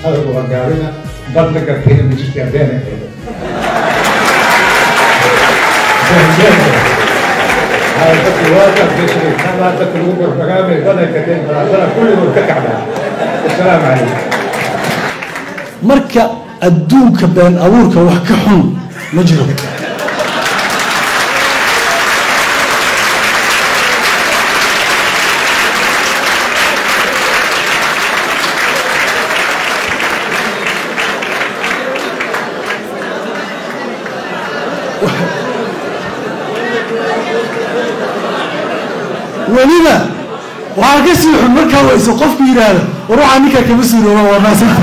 hadalku waa gaabina badda garkeena ma jirta adeena eedo dadku waa dadkii kama dadka lagu gorfagaamay badanka deen balaasana kulligood ka kacdaa asalaamu calaykum marka adduunka been abuurka wax ka xun ma jiro weliba waxaa ka sii xun markaa wayso qofku yidhaahdo war waxaa ninkaa kama suurooba waa maasanta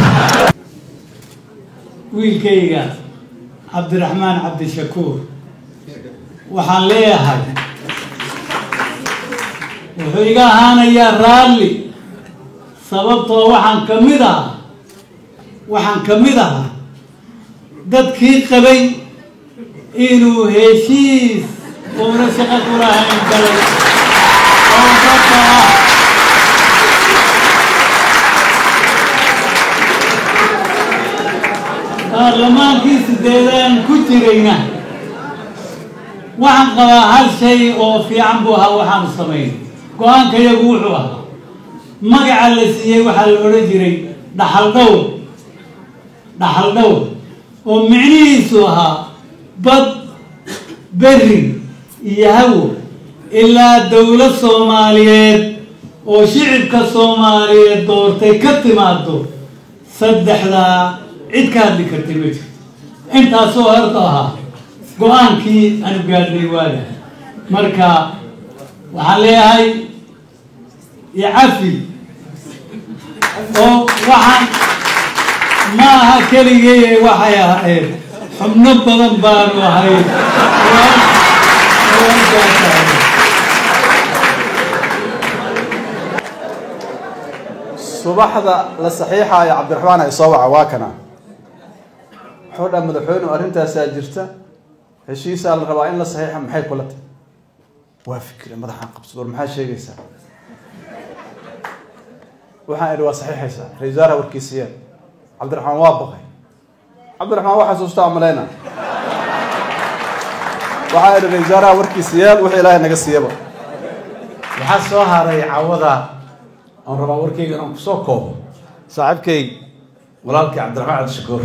wiilkayga cabdiraxmaan cabdishakuur waxaan leeyahay wuxuu iga ahaanayaa raalli sababtoo waxaan ka mid ah waxaan ka mid ahaa dadkii qabay inuu heshiis uuna shaqo ku lahayn galay oo dadka ah baarlamaankii sideedaan ku jirayna waxaan qabaa hal shay oo fiican buu ahaa waxaanu samayn go-aanka yagu wuxuu ahaa magaca la siiyey waxaa la odhan jiray dhaxal dhowr dhaxal dhowr oo micnihiisu ahaa bad berri iyo hawo ilaa dowlad soomaaliyeed oo shicibka soomaaliyeed doortay ka timaado saddexdaa cid ka hadli kartay ma jirto intaasoo horta ahaa go-aankii aanu gaadhnay waaga marka waxaan leeyahay icafi oo waxaan ma aha keligay waxay ahayd xubno badan baanu ahayd subaxda la saxiixaayo cabdiraxmaan ay soo waca waa kana wuxuu dhaa madaxweynu arrintaasaa jirta heshiisaa la rabaa in la saxiixa maxay kula tahay waa fikre madaxaan qabsad war maxaa sheegaysaa waxaan idhi waa saxiixaysaa ra-isul wasaaraha warkiisiyeen cabdiraxmaan waa baqay cabdiraxmaan waa xasuustaa malayna waxaan idhi ra-isul wasaaraha warkiisiyeen wixii ilaahay naga siiyaba waxaa soo haray cawada aan rabaa warkayga inaan kusoo koobo saaxiibkay walaalkii cabdiraxmaan cabdishakuur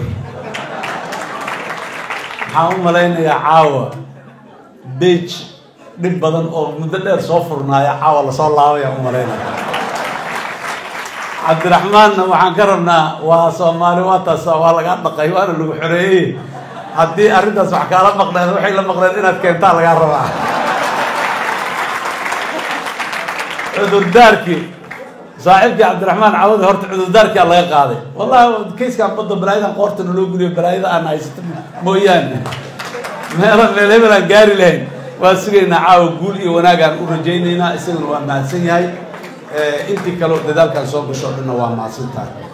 waxaan u malaynayaa caawa beij dhib badan oo muddo dheer soo furnaaya caawa lasoo laabaya u malaynaya cabdiraxmaanna waxaan ka rabnaa waa soomaali waa taas waa lagaa dhaqay waana lagu xoreeyey haddii arrintaas wax kaala maqneed waxay la maqneed inaad keentaa lagaa rabaa cudurdaarkii saaxiibkii cabdiraxmaan cawadi horta cudurdaarkia laga qaaday wallahi kayskaan badda balaayadan qoorta naloo guriyo balaayada aan haysato mooyaane meelo meel hebel aan gaari lahayn waa sugaynaa caawa guul iyo wanaagaan u rajaynaynaa isagana waa mahadsan yahay intii kaleo dadaalkaan soo gasho o dhanna waa mahadsan tahay